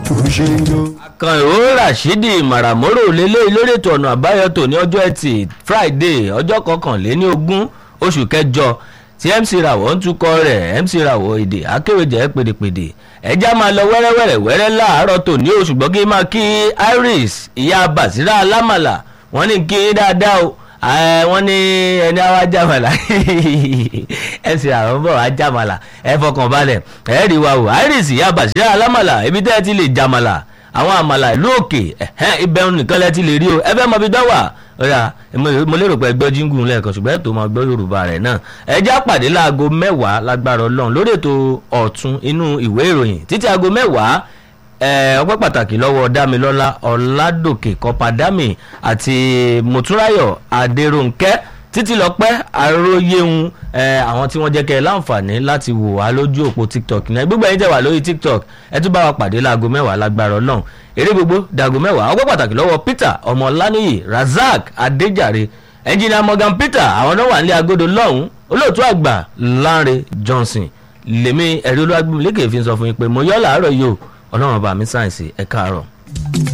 tó ṣe ń jó. kan ìró rashidi maramoro lélẹ́yìí lórí ètò ọ̀nà àbáyọ tò ní ọjọ́ ẹtì friday ọjọ́ kọkànléní ogún oṣù kẹjọ tí mc rawọ ń tukọ̀ rẹ̀ mc rawọ èdè akéwèjẹ pèdèpèdè ẹjá máa lọ wẹ́rẹ́wẹ́rẹ́ wẹ́rẹ́ láàárọ̀ tò ní oṣù gbọ́n kí n máa kí iris ìyá basira alámàlà wọ́n ní kí n dáadáa o ẹ wọ́n ní ẹni àwa jàmàlà mc rawọ ń bọ̀ wá jàmàlà ẹ fọkàn balẹ̀ ẹ rí wa o iris ìyá basira alámàlà ibi tẹ́ ẹ ti lè jàmàlà àwọn àmàlà ìlú òkè ibẹ̀ nìkan lẹ ti lè rí o ẹ fẹ́ mọ ibi dánwà ọ̀yà mo lérò pé ẹgbẹ́ jíngùn lẹ́ẹ̀kan ṣùgbọ́n ètò máa gbọ́ yorùbá rẹ̀ náà ẹjá pàdé láago mẹ́wàá lágbára ọlọ́run lórí ètò ọ̀tún inú ìwé ìròyìn títí aago mẹ́wàá ọpẹ́ pàtàkì lọ́wọ́ dámilọ́lá ọ̀làdòkè kọ́pàdámì àti mùtúráyọ̀ adéròǹkẹ́ títí lọ́pẹ́ àròyéhun àwọn tí wọ́n jẹ́ kẹ́ ẹ láǹfààní láti wò wá lójú òpó tiktok náà gbogbo ẹ̀yin tẹ̀ wá lórí tiktok ẹ tún bá wa pàdé láago mẹ́wàá lágbára ọlọ́run eré gbogbo dàgò mẹ́wàá ọgbẹ́ pàtàkì lọ́wọ́ peter ọmọláníyì razak adéjàre ẹnjìnìà morgan peter àwọn náà wà nílé agodo lọ́hùn olóòtú àgbà lanre johnson lèmi ẹ̀rí olúwàgbìmí lékè fi ń sọ fún yín pé mo yọ́ làárọ̀ yìí o ọlọ́run ọba mi sáyẹ̀nsì ẹ̀ káàárọ̀.